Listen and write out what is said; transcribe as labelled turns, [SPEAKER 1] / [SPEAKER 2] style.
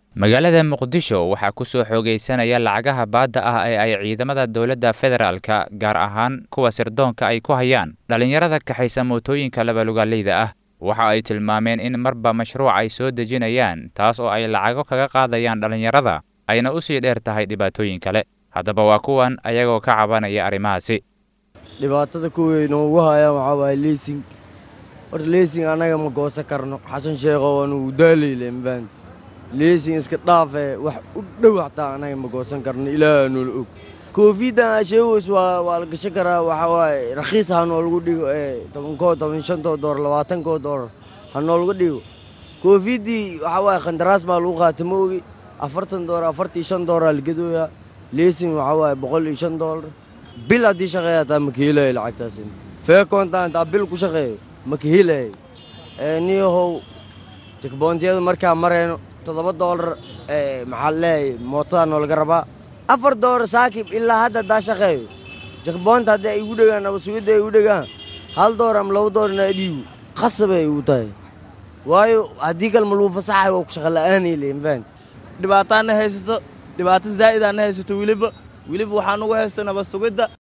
[SPEAKER 1] magaalada muqdisho waxaa ku soo xoogaysanaya lacagaha baadda ah ee ay ciidamada dowladda federaalka gaar ahaan kuwa sirdoonka ay ku hayaan dhallinyarada kaxaysa mootooyinka labalugaaleyda ah waxa ay tilmaameen in marba mashruuc ay soo dejinayaan taas oo ay lacago kaga qaadayaan dhallinyarada ayna u sii dheer tahay dhibaatooyin kale haddaba waa kuwan ayagoo ka cabanaya arrimahaasi
[SPEAKER 2] dhibaatada kuway noogu hayaan waxaa waaye leysing horta leysing annaga ma goosan karno xasan sheekho waanu daalayle mafahant leysing iska dhaafe wax u dhow xataa annaga ma goosan karno ilaaha noola og koofiiddan asheegoys waa waa la gashan karaa waxaa waaye rakhiis ha noolagu dhigo ee tobankoo toban shantoo door labaatankoo door ha noolagu dhigo koofiiddii waxaa waaye khandaraas baa lagu qaata ma ogi afartan door afartii shan dooraa la gadooyaa leysing waxaa waaye boqol iyo shan doolar bil haddii shaqeeya hataa ma ka helayo lacagtaas feekoontaan hataa bil ku shaqeeyo ma ka helayo niyahow jekboontiyada markaa marayno toddoba doolar maxaa leeyahay mootadaa noolaga rabaa afar doolar saakib ilaa hadda haddaa shaqeeyo jekboonta haddii ay igu dhegaan ama sugidda ay igu dhegaan hal doolar ama laba doolarna adiigu khasabay igu tahay waayo haddii kale ma lagu fasaxayo waa ku shaqa la'aanay le mafahant
[SPEAKER 3] dhibaataana haysato dhibaato zaa'id aana haysato weliba weliba waxaan ugu haysta nabad sugidda